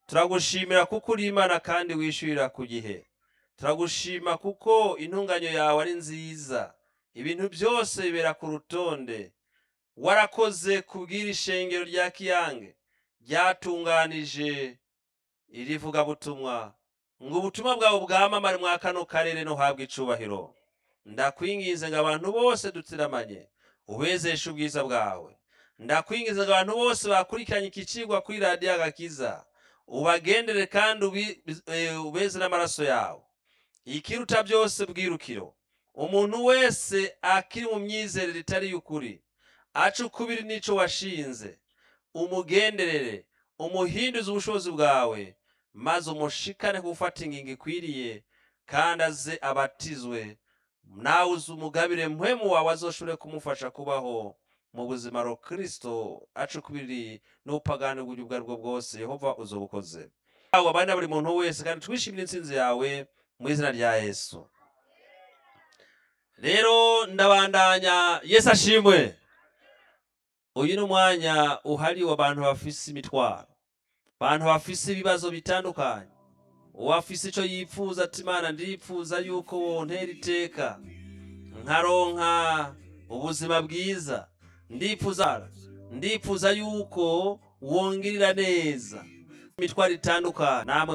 turagushimira kuko uri imana kandi wishyurira ku gihe turagushima kuko intunganyo yawe ari nziza ibintu byose bibera ku rutonde warakoze kubwira ishengero rya kiyange ryatunganije iri vugabutumwa ngo ubutumwa bwawe bwamamare mwa kano karere no habwa icubahiro ndakwinginze ngo abantu bose dutiramanye ubezeshe ubwiza bwawe ndakwinginze ngo abantu bose bakurikiranye iki cigwa kuri radiyo agakiza ubagendere kandi ubi- eh, ubeze n'amaraso yawe ikiruta byose bwirukiro umuntu wese akiri mu myizerere itari y'ukuri aca ukubiri n'ico washinze umugenderere umuhinduze ubushobozi bwawe maze umushikane gufata ingingo ikwiriye kandi aze abatizwe nawe uzi umugabire mpwemu wawe azoshobore kumufasha kubaho mu buzima ro kristo aca ukubiri n'ubupagani bw'uburyo ubwo aribwo bwose yehova uzobukoze aho abandi buri muntu wese kandi twishimire intsinzi yawe mu izina rya yesu rero ndabandanya yesu ashimwe uyu ni umwanya uhariwe abantu bafise imitwaro abantu bafise ibibazo bitandukanye uwafise ico yipfuza ati imana ndipfuza yuko wontera iteka nkaronka ubuzima bwiza ndipfuza ndipfuza yuko wongirira neza imitwaro itandukanye namwe